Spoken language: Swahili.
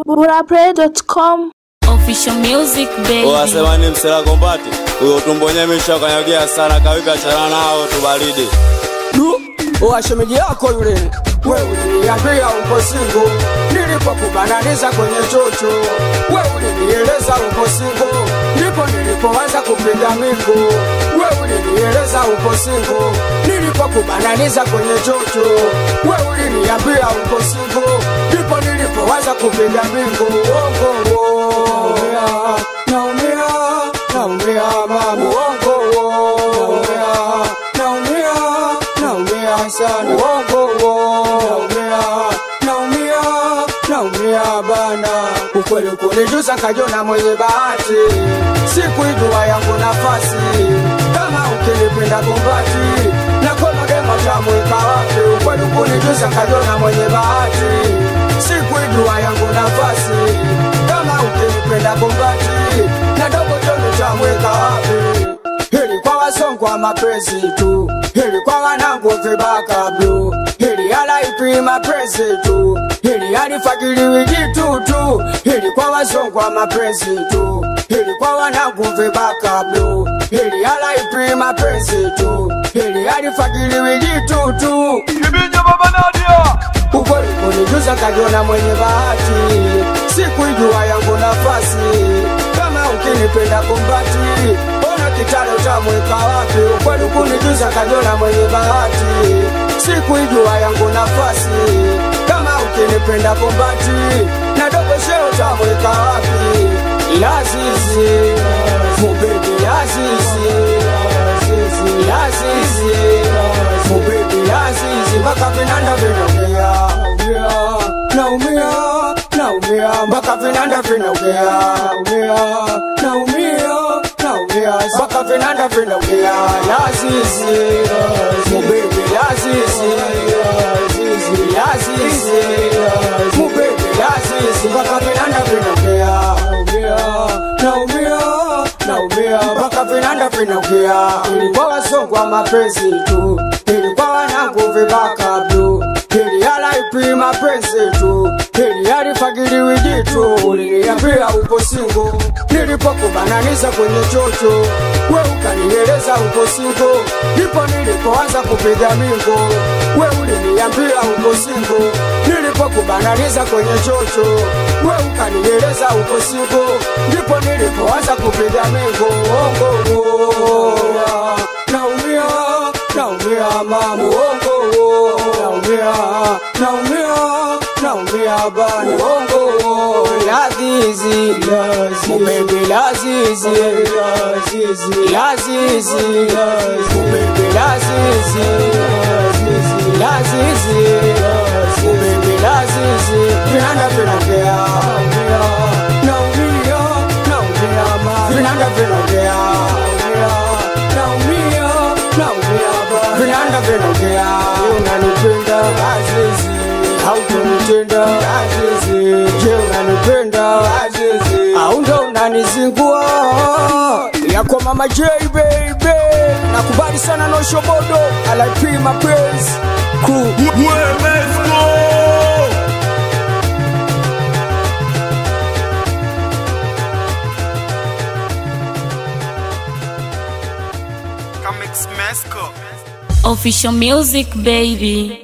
burapray.com Official music baby. Wasema ni msela kombati huyo tumbo nyemesha kanyagia sana kawipi achana nao tubaridi Du, washemeji yako yule wewe uliniambia uko singo nilipokubananiza kwenye chocho wewe ulinieleza uko singo ndipo nilipoanza kupiga mingo wewe ulinieleza uko singo nilipokubananiza kwenye chocho wewe uliniambia uko singo ndipo nilipoanza kupiga mingo uongo uo. naumia naumia mama uongo uo. naumia naumia sana uongo uo. naumia naumia bana ukweli kunijuza kajona mwenye bahati sikuijua yangu nafasi kama ukinipenda kumbati na kono demo tamweka wapi ukweli kunijuza kajona mwenye bahati sikuijua yangu nafasi kama ukinipenda kumbati na dogo jono tamweka wapi hili kwa wasongwa mapenzi tu hili kwa wanangu vibaka blu hili alaipi mapenzi tu hili alifagiliwi jitu tu hili kwa wasongwa mapenzi tu hili kwa wanangu vibaka blu hili alaipi mapenzi tu hili alifagiliwi jitu tu ukweli kunijuza kajiona mwenye bahati sikuijua yangu nafasi kama ukinipenda kumbati ona kitalo tamweka wapi ukweli kunijuza kajiona mwenye bahati sikuijua yangu nafasi kama ukinipenda kumbati na dogo sheo tamweka wapi lazizi mubebi lazizi lazizi mubebi lazizi mpaka vinanda vinaongea naumia naumia mpaka vinanda vinaongea naumia naumia mpaka vinanda vinaongea lazizi mubebi lazizi lazizi mubebi lazizi mpaka vinanda vinaongea naumia naumia mpaka vinanda vinaongea ilikuwa wasongwa mapenzi tu ilikuwa wanangu vibaka blu ili alaipi mapenzi tu ili alifagiliwi jitu uliniambia upo singo nilipokubananiza kwenye chocho we ukanieleza upo singo ndipo nilipoanza kupiga mingo we uliniambia upo singo nilipokubananiza kwenye chocho we ukanieleza upo singo ndipo nilipoanza kupiga mingo ongo naumia naumia mama ongo naumia naumia naumia bana ongo lazizi mubebe lazizi lazizi mubebe lazizi lazizi mubebe lazizi vinanda vinongea naumia naumia mama vinanda vinongea naumia naumia bana vinanda vinongea unanipenda azizi hautonitenda azizi je unanipenda azizi au ndo unanizingua yako mama j baby nakubali sana noshobodo alip mapenzi crew Official music baby.